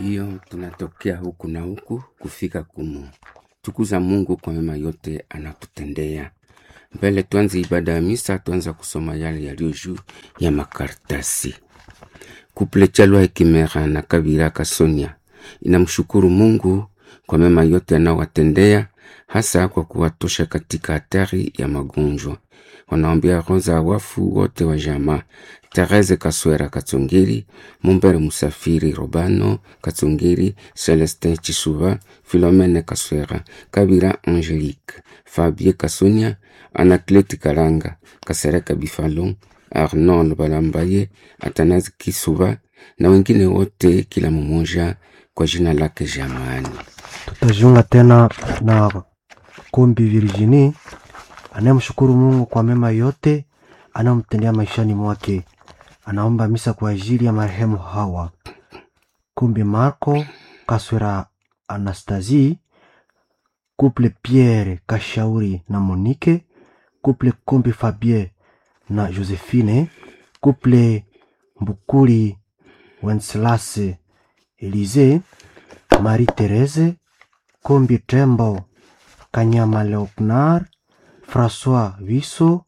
hiyo tunatokea huku na huku kufika kumtukuza Mungu kwa mema yote anatutendea. Mbele tuanze ibada ya misa, tuanza kusoma yale yaliyo juu ya makaratasi. Kuple Chalwa Hekimera na Kabira Kasonia inamshukuru Mungu kwa mema yote anawatendea, hasa kwa kuwatosha katika hatari ya magonjwa. Wanaombea roho za wafu wote wa jamaa Therese Kaswera Katsongeri, Mumbere Musafiri Robano Katsongeri, Celestin Chisuva, Philomene Kaswera, Kabira Angelique, Fabie Kasonia, Anaclete Kalanga, Kasereka Bifalon, Arnold Balambaye, Atanazi Kisuva na wengine wote, kila mmoja kwa jina lake jamani. Tutajiunga tena na Kombi Virginie anayemshukuru Mungu kwa mema yote anayomtendea maishani mwake. Anaomba misa kwa ajili ya marehemu Hawa Kombi Marco Kaswera, Anastasie Couple Pierre Kashauri na Monique Couple Kombi Fabien na Josephine Couple Mbukuli Wenceslas Elise Marie Therese Kombi Tembo Kanyama Leopnar François Viso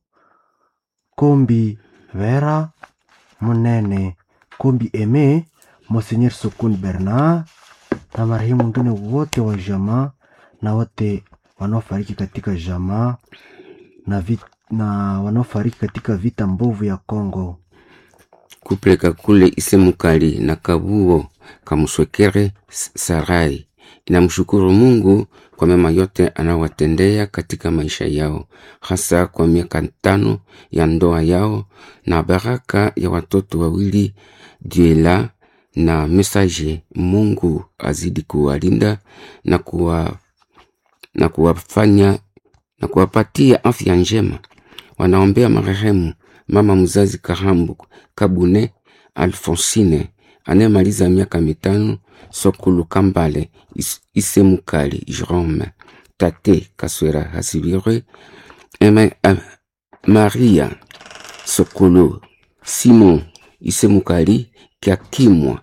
Kombi Vera Munene Kombi Eme Monseigneur Sukun Bernard na marehemu wengine wote wa jamaa na wote wanaofariki katika jamaa na, vit, na wanaofariki katika vita mbovu ya Kongo. Kuple Kakule Isemukali na Kabuo Kamuswekere Sarai inamshukuru Mungu kwa mema yote anawatendea katika maisha yao, hasa kwa miaka tano ya ndoa yao na baraka ya watoto wawili Diela na Mesaje. Mungu azidi kuwalinda na kuwa, na kuwafanya na kuwapatia afya njema. Wanaombea marehemu mama mzazi Kahambu Kabune Alfonsine anayemaliza miaka mitano, Sokulu Kambale Is, Isemukali Jerome Tate Kaswera Hasibire Eme, uh, Maria Sokulu Simon Isemukali Kiakimwa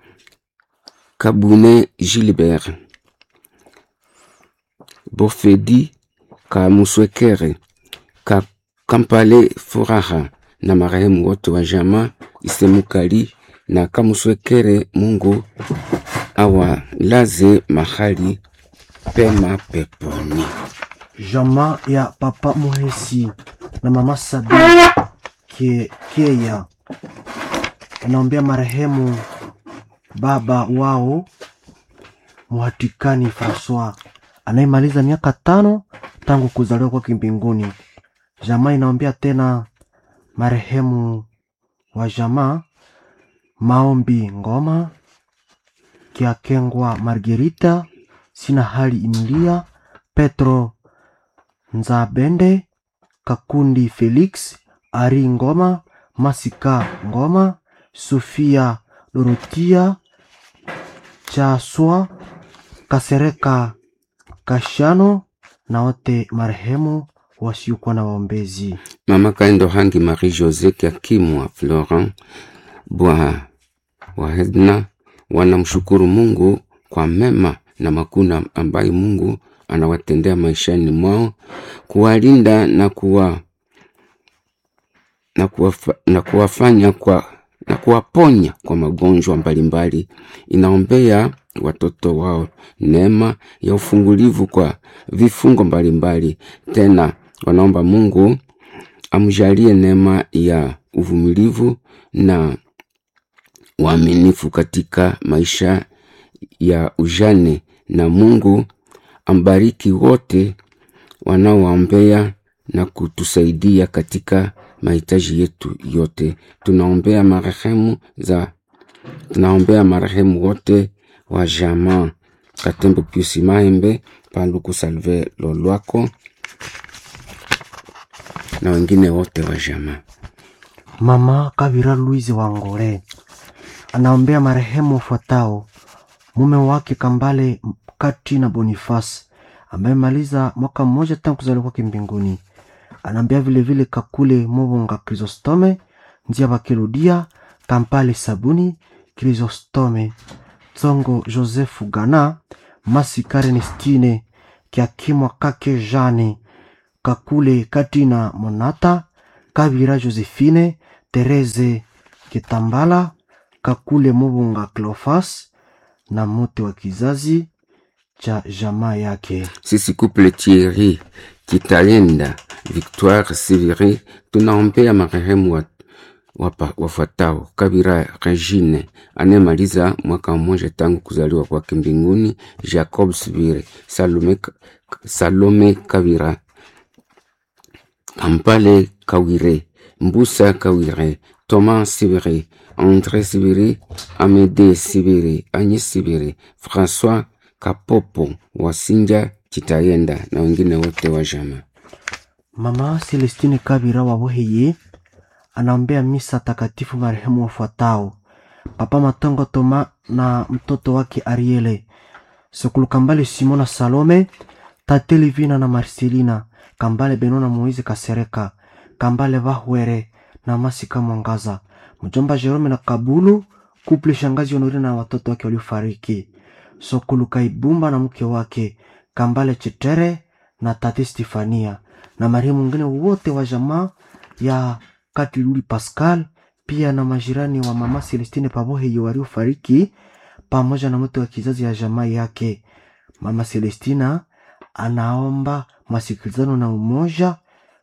Kabune Gilbert Bofedi Kamuswekere Ka Kampale Furaha na marehemu wote wa jamaa Isemukali na Kamuswekere. Mungu awalaze mahali pema peponi. Jamaa ya Papa Muhesi na Mama Sabi Ke, Keya anaombea marehemu baba wao Muhatikani Francois anayemaliza miaka tano tangu kuzaliwa kwake mbinguni. Jamaa inaombea tena marehemu wa jamaa Maombi Ngoma Kiakengwa Margerita Sina Hali Emilia Petro Nzabende Kakundi Felix Ari Ngoma Masika Ngoma Sofia Dorotia Chaswa Kasereka Kashano na wote marehemu wasiokuwa na waombezi. Mama Kaendo Hangi Marie Jose Kiakimwa Florent Bwa Wahedna wanamshukuru Mungu kwa mema na makuna ambayo Mungu anawatendea maishani mwao, kuwalinda na kuwa na, kuwafa, na kuwafanya kwa na kuwaponya kwa magonjwa mbalimbali. Inaombea watoto wao neema ya ufungulivu kwa vifungo mbalimbali. Tena wanaomba Mungu amjalie neema ya uvumilivu na uaminifu katika maisha ya ujane, na Mungu ambariki wote wanaoombea na kutusaidia katika mahitaji yetu yote. Tunaombea marehemu za tunaombea marehemu wote wa jamaa Katembo Piusi Mahembe, Paluku Salve Lolwako na wengine wote wa jamaa. Mama Kavira Louise Wangore anaombea marehemu wafuatao: mume wake Kambale Kati na Boniface ambaye maliza mwaka mmoja tangu kuzaliwa kwake mbinguni. Anaambia vilevile Kakule Mobonga Chrysostome Njia Bakirudia Kampale Sabuni Chrysostome tsongo josefu gana masika ernestine kiakimwa kake jane kakule katina monata kavira josephine tereze kitambala kakule mubunga clofas na mote wa kizazi cha jamaa yake sisi couple Thierry Kitayenda Victoire Siviri tunaombea marehemu wa, wapa- wafuatao: Kabira Regine anayemaliza mwaka mmoja tangu kuzaliwa kwake mbinguni, Jacob Siviri, Salome, Salome Kabira, Kampale Kawire, Mbusa Kawire, Thomas Sibiri, André Sibiri, Amédée Sibiri, Agnes Sibiri, François Kapopo, Wasinja Chitayenda na wengine wote wa jamaa. Mama Celestine Kabira wa Boheye anaombea misa takatifu marehemu wafuatao: Papa Matongo Toma na mtoto wake Ariele, Sokulu Kambale Simona Salome, Tate Livina na Marcelina, Kambale Benona Moize Kasereka, Kambale Bahwere na Masika Mwangaza, mjomba Jerome na Kabulu, kuple shangazi Honore na watoto wake waliofariki, Sokulu Kaibumba na mke wake, Kambale Chetere na Tate Stefania na marehemu wengine wote wa jamaa ya Katiluli Pascal, pia na majirani wa mama Celestine Paboheyo waliofariki pamoja na mtu wa kizazi ya jamaa yake. Mama Celestina anaomba masikilizano na umoja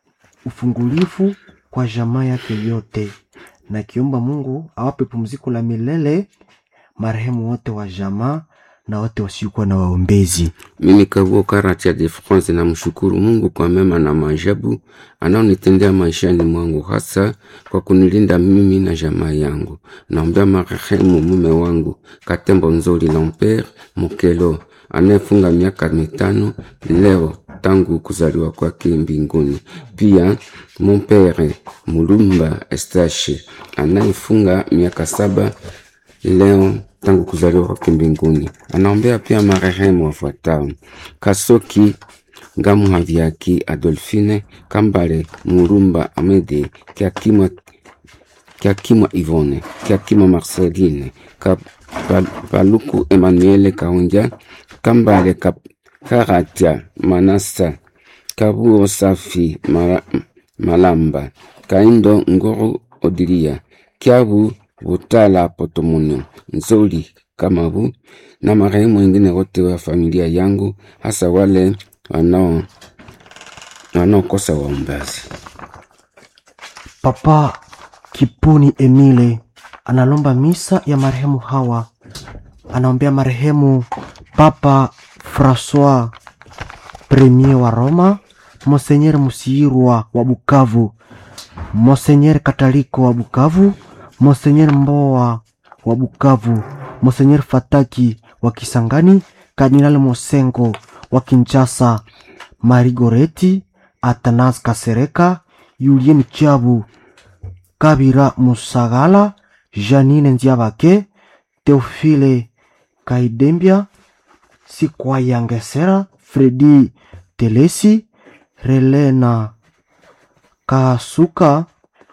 ufungulifu kwa jamaa yake yote, na kiomba Mungu awape pumziko la milele marehemu wote wa jamaa na wote wasiokuwa na waombezi. Mimi Kabuo Karatia de France namshukuru Mungu kwa mema na maajabu anaonitendea maishani mwangu, hasa kwa kunilinda mimi na jamaa yangu. Naombea marehemu mume wangu Katembo Nzoli Lambert Mokelo anayefunga miaka mitano leo tangu kuzaliwa kwake mbinguni. Pia Mompere Mulumba Estache anayefunga miaka saba leo tangu kuzaliwa kwake mbinguni. Anaombea pia marehemu wafuatao: Kasoki Ngamuhaviaki Adolfine Kambale Murumba Amede Kiakimwa Kiakimwa Ivone Kiakimwa Marceline Ka, Pal, Paluku Emmanuel Kaunja Kambale Ka, Karatia Manasa Kabuo Safi Mara, Malamba Kaindo Ngoro Odilia Kiabu Butala Potomunyo Nzoli Kamabu na marehemu wengine wote wa familia yangu, hasa wale wanao wanaokosa waombazi. Papa Kipuni Emile analomba misa ya marehemu hawa. Anaombea marehemu Papa Francois Premier wa Roma, Monseigneur Musirwa wa Bukavu, Monseigneur Kataliko wa Bukavu, Monseigneur Mboa wa Bukavu, Monseigneur Fataki wa Kisangani, Kardinal Mosengo wa Kinshasa, Marigoreti Atanas Kasereka, Julien Chabu, Kabira Musagala, Janine Nziabake, Teofile Kaidembia, Sikwayangesera, Fredi Telesi, Relena Kasuka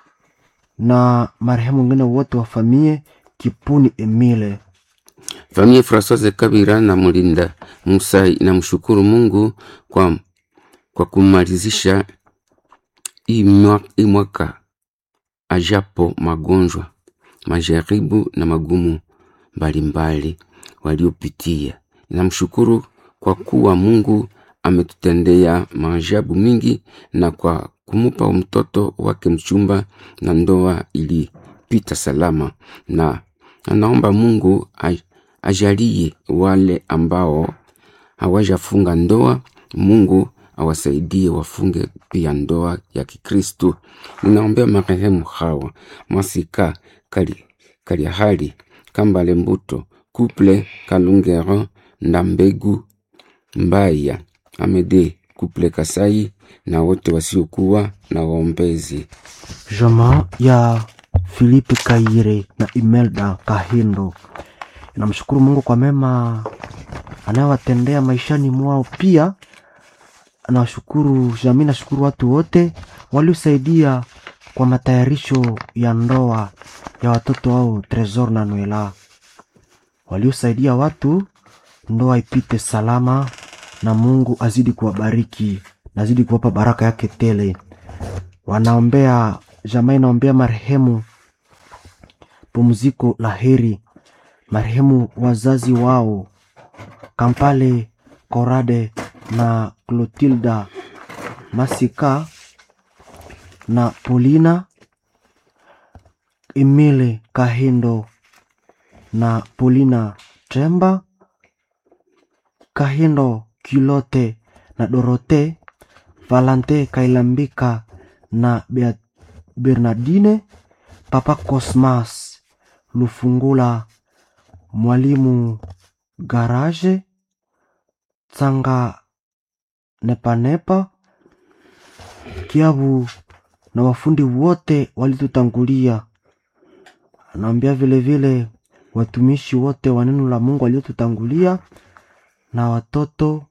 na marehemu wengine wote wa familia Kipuni Emile. Familia Francoise Kabira na Mulinda Musa inamshukuru Mungu kwa, kwa kumalizisha hii mwa- hii mwaka ajapo magonjwa, majaribu na magumu mbalimbali waliopitia. Inamshukuru kwa kuwa Mungu ametutendea maajabu mingi na kwa kumupa mtoto wake mchumba na ndoa ilipita salama, na anaomba Mungu aj- ajalie wale ambao hawajafunga ndoa, Mungu awasaidie wafunge pia ndoa ya Kikristu. Ninaombea marehemu hawa Masika Kali, Kaliahali Kambale Mbuto Kuple Kalungero Ndambegu Mbaya Amede Kuple Kasai na wote wasiokuwa na waombezi. Jamaa ya Filipe Kaire na Imelda Kahindo namshukuru Mungu kwa mema anayowatendea maishani mwao. Pia nawashukuru jamii, nashukuru watu wote waliosaidia kwa matayarisho ya ndoa ya watoto wao Tresor na Noela. waliosaidia watu ndoa ipite salama, na Mungu azidi kuwabariki, nazidi kuwapa baraka yake tele. Wanaombea jamaa, inaombea marehemu pumziko la heri, marehemu wazazi wao Kampale Korade na Clotilda Masika na Polina Emile Kahindo na Polina Tremba Kahindo Kilote na Dorote Valante Kailambika na Bea- Bernardine Papa Cosmas Lufungula Mwalimu Garage Tsanga Nepanepa Kiabu na wafundi wote walitutangulia. Anaambia vile vile watumishi wote wa neno la Mungu waliotutangulia na watoto,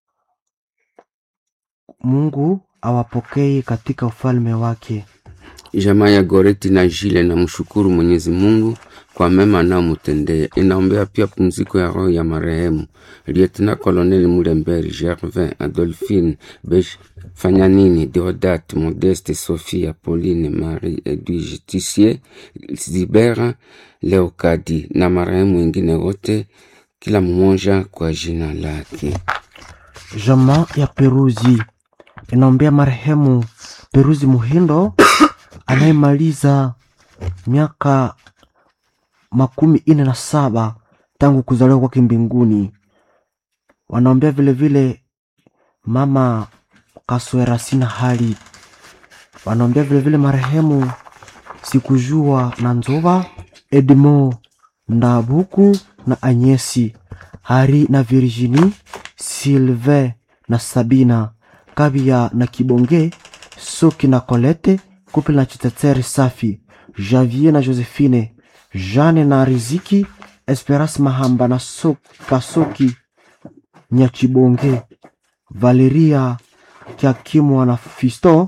Mungu awapokee katika ufalme wake. Jamaa ya Goreti na Jile na mshukuru Mwenyezi Mungu kwa mema anayomtendea. Inaombea pia pumziko ya roho ya marehemu Lieutenant Colonel Mulemberi Gervin, Adolphine Bej Fanyanini, Deodat Modeste, Sophia Pauline, Marie Edwige Tissier, Zibera Leokadi na marehemu wengine wote, kila mmoja kwa jina lake. Jamaa ya Peruzi inaombea marehemu Peruzi Muhindo anayemaliza miaka makumi ine na saba tangu kuzaliwa kwake mbinguni. Wanaombea vile vile mama Kaswera sina hali. Wanaombea vile vile marehemu Sikujua na Nzova, Edmo Ndabuku na Anyesi, Hari na Virginie, Sylvain na Sabina, Kabia na Kibonge, Soki na Colette, Couple na Chiteteri Safi, Javier na Josephine, Jeanne na Riziki, Esperance Mahamba na so Kasoki Nyachibonge, Valeria Kiakimwa na Fisto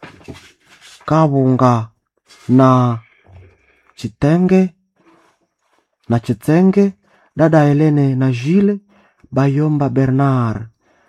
Kabunga na Chitenge na Chitenge, dada Helene na Gile Bayomba Bernard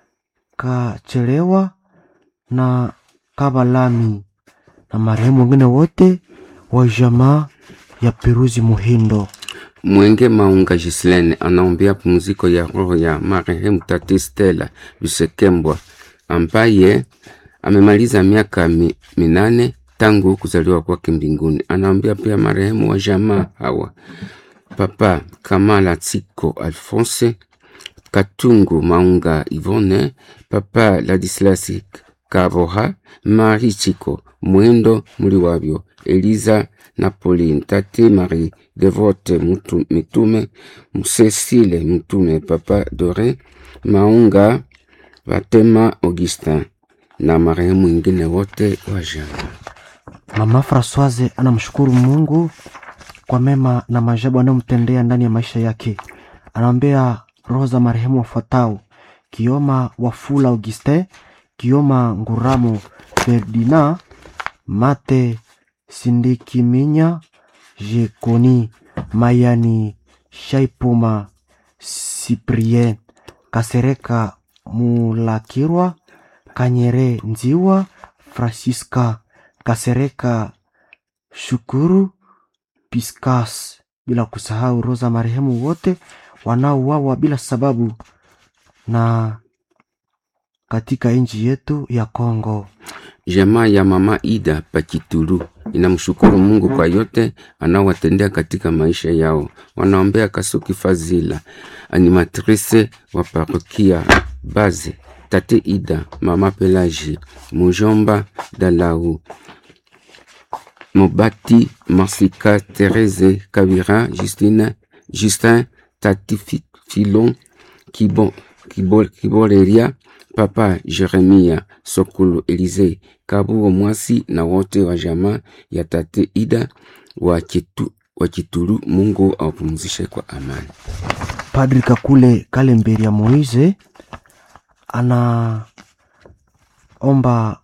Kachelewa na Kabalami na marehemu wengine wote wa jamaa ya Peruzi Muhindo. Mwenge Maunga Gislene anaombea pumziko ya roho ya marehemu Tati Stella Lusekembwa ambaye amemaliza miaka mi, minane tangu kuzaliwa kwake mbinguni. Anaombea pia marehemu wa jamaa hawa Papa Kamala Tsiko Alphonse Katungu Maunga Ivone, Papa Ladislasi Kaboha, Marie Chiko Mwendo Muliwabyo, Eliza na Pauline, Tate Marie Devote Mutu, Mitume, Cecile Mtume, Papa Dore Maunga, Batema Augustin na marehemu wengine wote wa jamaa. Mama Francoise anamshukuru Mungu kwa mema na maajabu anayomtendea ndani ya maisha yake. Anaombea roho za marehemu wafuatao: Kioma Wafula Augustin, Kioma Nguramo Ferdinand, Mate Sindikiminya, Jekoni Mayani, Shaipuma Cyprien, Kasereka Mulakirwa, Kanyere Nziwa, Francisca Kasereka Shukuru Piscas, bila kusahau roho za marehemu wote wanaouawa bila sababu na katika nchi yetu ya Kongo. Jamaa ya mama Ida Pakitulu inamshukuru Mungu kwa yote anaowatendea katika maisha yao. Wanaombea Kasuki Fazila, animatrice wa parokia Baze, tate Ida, mama Pelagie, mujomba Dalau, Mobati Masika, Therese Kabira, Justine, Justin, tati Fi- Filon, Kibo, Kibo, Kiboleria, Papa Jeremia Sokolo Elize Kabuo Mwasi na wote wa jamaa ya tate Ida wa Kitu, wa Kitulu. Mungu awapumzishe kwa amani. Padri Kakule Kalemberi ya Moise anaomba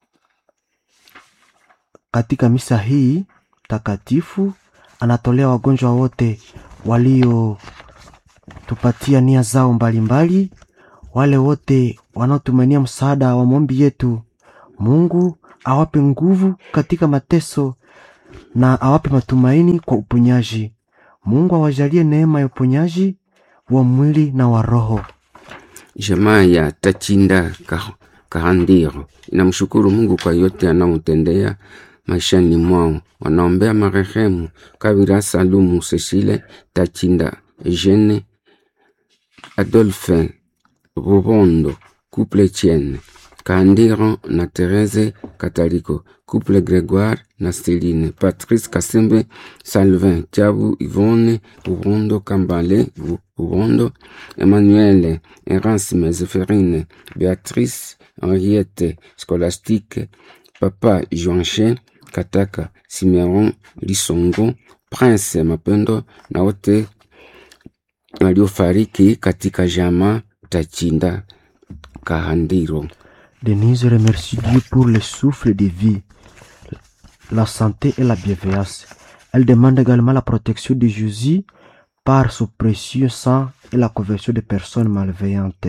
katika misa hii takatifu, anatolea wagonjwa wote walio tupatia nia zao mbalimbali, wale wote wanaotumania msaada wa maombi yetu. Mungu awape nguvu katika mateso na awape matumaini kwa uponyaji. Mungu awajalie neema ya uponyaji wa mwili na wa roho. Jamaa ya Tachinda Ka- Kahandiro inamshukuru Mungu kwa yote anaomtendea maishani mwao. Wanaombea marehemu Kabira Salumu Cecile Tachinda Eugene Adolphe Rubondo couple Etienne Kahandiro na Therese Kataliko couple Gregoire na Celine Patrice Kasembe Salvin Tiabu Yvonne Rubondo Kambale Ru- Rubondo Emmanuel Erasme Zéphérine Béatrice Henriette Scolastique Papa Joanche Kataka Simeon Lisongo Prince Mapendo na wote waliofariki katika jama Tachinda Kahandiro. Denise remercie Dieu pour le souffle de vie, la santé et la bienveillance. Elle demande également la protection de Jésus par son précieux sang et la conversion des personnes malveillantes.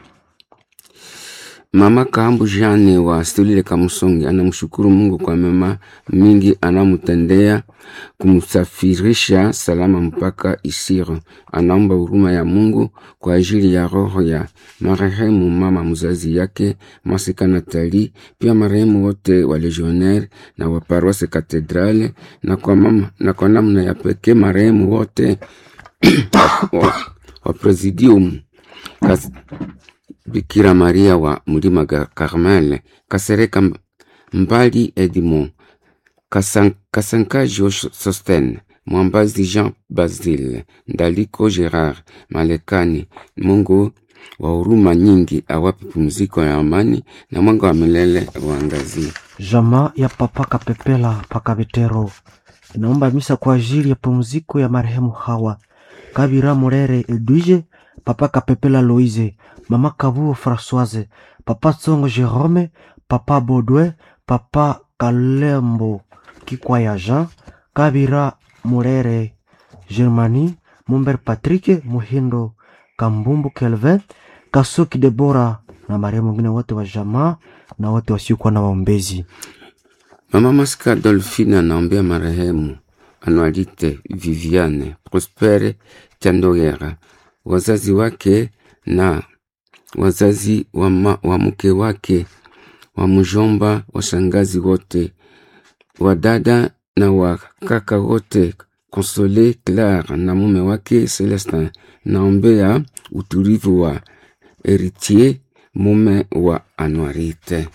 Mama Kambu Jane wa Stolile Kamusongi anamshukuru Mungu kwa mema mingi anamtendea kumsafirisha salama mpaka Isiro. Anaomba huruma ya Mungu kwa ajili ya roho ya marehemu mama mzazi yake Masika Natali, pia marehemu wote wa legionnaire na wa paroisse katedrale, na kwa mama, na kwa namna ya pekee marehemu wote wa, wa presidium Kas, Bikira Maria wa Mlima Ga- Carmel, Kasereka M- Mbali Edmond, Kasan, Kasankajo Sosten, Mwambazi Jean Basile, Ndaliko Gerard, Malekani, Mungu wa huruma nyingi awape pumziko ya amani na mwanga wa milele uangazie. Jamaa ya Papa Kapepela Pakabetero inaomba misa kwa ajili ya pumziko ya marehemu Hawa Kabira Murere Edwige, Papa Kapepela Loise, Mama Kabuo Françoise, Papa Tsongo Jerome, Papa Baudouin, Papa Kalembo Kikwaya Jean, Kabira Murere Germani, Mumber Patrick Muhindo, Kambumbu Kelvin, Kasuki Debora na marehemu wengine wote wa jamaa na wote wasiokuwa na waombezi. Mama Masika Dolphine anaombea marehemu Anualite Viviane Prospere Chandogera, wazazi wake na wazazi wa, ma, wa mke wake, wa mjomba, washangazi wote, wa dada na wa kaka wote, Console Claire na mume wake Celestin. Naombea utulivu wa Heritier, mume wa Anuarite.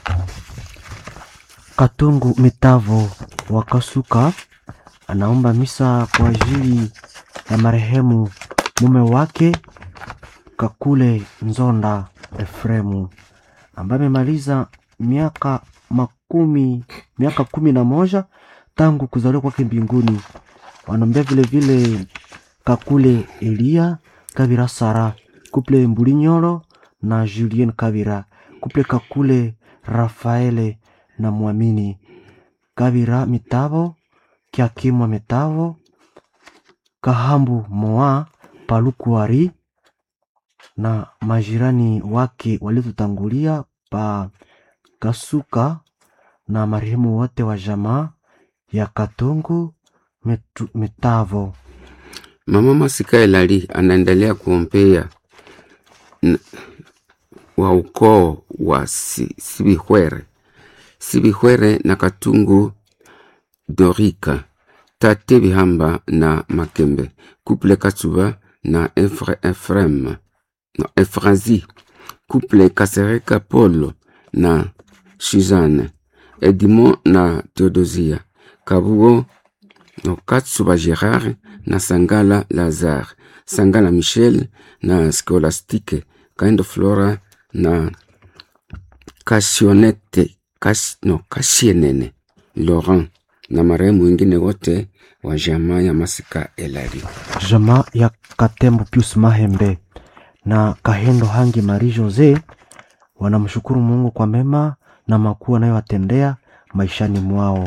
Katungu Mitavo wa Kasuka anaomba misa kwa ajili ya marehemu mume wake Kakule Nzonda Efremu ambaye amemaliza miaka makumi miaka kumi na moja tangu kuzaliwa kwake mbinguni. Wanaombea vile vile Kakule Elia Kabira Sara kuple Mbulinyolo na Julien Kabira kuple Kakule Rafaele na Mwamini Kabira Mitavo Kiakimwa Mitavo Kahambu Moa Palukuari na majirani wake waliotutangulia pa Kasuka na marehemu wote wa jamaa ya Katungu Mitu- Mitavo. Mama Masika Elali anaendelea kuombea n- wa ukoo wa si, Sibihwere Sibihwere na Katungu Dorika Tate Bihamba na Makembe Couple Katsuba na Efre, Efrem na Efrazi Couple Kasereka Polo na Suzanne Edmond na Theodosia Kabuo no Katsuba Gerard na Sangala Lazare, Sangala Michel na Scholastique, Kaindo Flora na Kasionete, Kas, no, Kasienene Laurent na marehemu wengine wote wa jamaa ya Masika Elari. jamaa ya Katembo Pius Mahembe na Kahendo Hangi Marie Jose wanamshukuru Mungu kwa mema na makuu anayowatendea maishani mwao,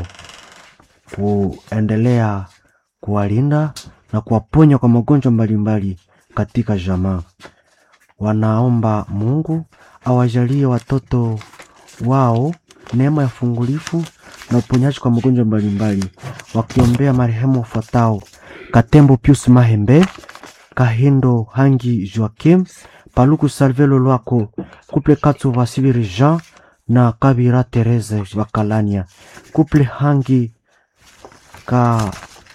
kuendelea kuwalinda na kuwaponya kwa magonjwa mbalimbali, katika jamaa. Wanaomba Mungu awajalie watoto wao neema ya fungulifu na uponyaji kwa magonjwa mbalimbali, wakiombea marehemu wafuatao: Katembo Pius Mahembe, Kahindo Hangi Joakim, Paluku Salvelo Lwako, Kuple Katsu Vasibiri Jean na Kabira Therese Bakalania, Kuple Hangi ka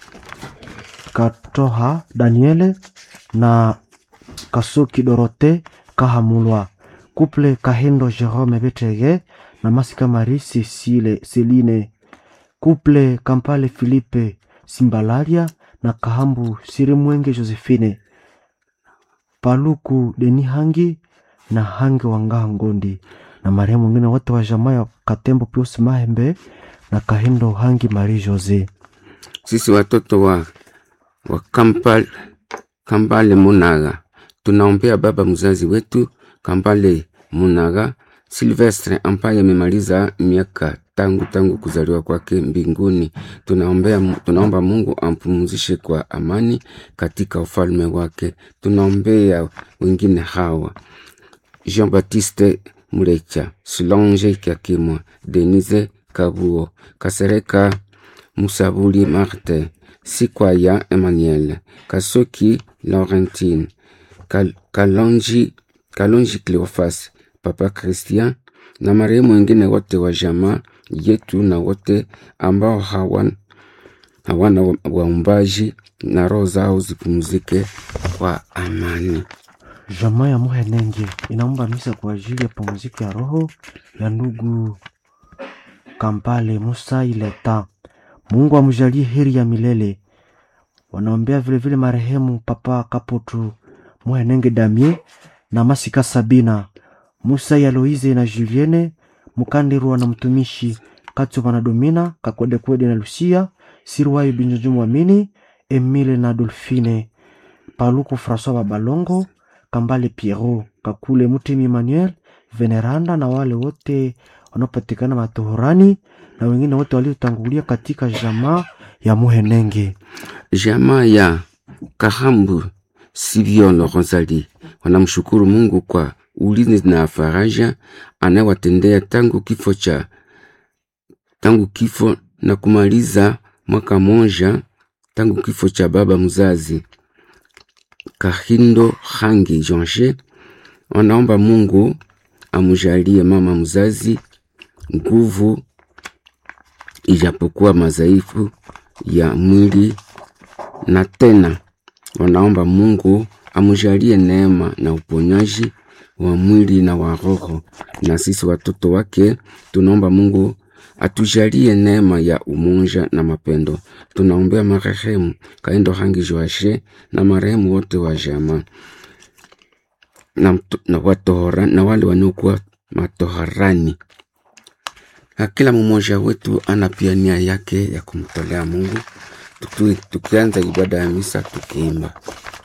Katoha Daniele na Kasuki Dorote Kahamulwa, Kuple Kahindo Jerome Betege na Masika Marie Cecile Celine, Kuple Kampale Philippe Simbalaria na Kahambu Sirimwenge Josephine, Paluku Deni Hangi na Hangi Wangaha Ngondi na marehemu wengine wote wa jamaa ya Katembo Pius Mahembe na Kahindo Hangi Marie Jose. Sisi watoto wa, wa Kampal, Kambale Munaga tunaombea baba mzazi wetu Kambale Munaga Silvestre ambaye amemaliza miaka tangu tangu kuzaliwa kwake mbinguni. Tunaombea, tunaomba Mungu ampumzishe kwa amani katika ufalme wake. Tunaombea wengine hawa Jean Baptiste Murecha, Solange Kyakimwa, Denise Kabuo, Kasereka Musabuli Marte, Sikwaya Emmanuel, Kasoki Laurentine, Kal Kalonji, Kalonji Cleofas, Papa Christian na marehemu wengine wote wa jamaa yetu na wote ambao hawan, hawana waumbaji na roho zao zipumzike kwa amani. Jamaa ya Muhenenge inaomba misa kwa ajili ya pumziko ya roho ya ndugu Kampale Musa Ileta. Mungu amjalie heri ya milele. Wanaombea vilevile marehemu Papa Kaputu Muhenenge Damie na Masika Sabina Musa ya Loize na Julienne Mukandirwa na mtumishi Katsuba na Domina Kakwedekwede na Lucia Sirwayo Binjojumu Amini Emile na Dolfine Paluku Francois Babalongo Kambale Pierrot Kakule Mutemi Emmanuel Veneranda na wale wote wanaopatikana matohorani na wengine wote waliotangulia katika jamaa ya Muhenenge. Jamaa ya Kahambu Siviolo Rosali wanamshukuru Mungu kwa ulinzi na faraja anayewatendea tangu kifo cha tangu kifo na kumaliza mwaka moja tangu kifo cha baba mzazi Kahindo Hangi Jonge. Wanaomba Mungu amujalie mama mzazi nguvu, ijapokuwa madhaifu ya mwili, na tena wanaomba Mungu amujalie neema na uponyaji wa mwili na wa roho. Na sisi watoto wake tunaomba Mungu atujalie neema ya umoja na mapendo. Tunaombea marehemu Kaendo Hangi Joashe na marehemu wote wa jamaa na, na, watohora, na wale wanaokuwa matoharani. Na kila mmoja wetu ana pia nia yake ya kumtolea Mungu. Tukianza ibada ya misa tukiimba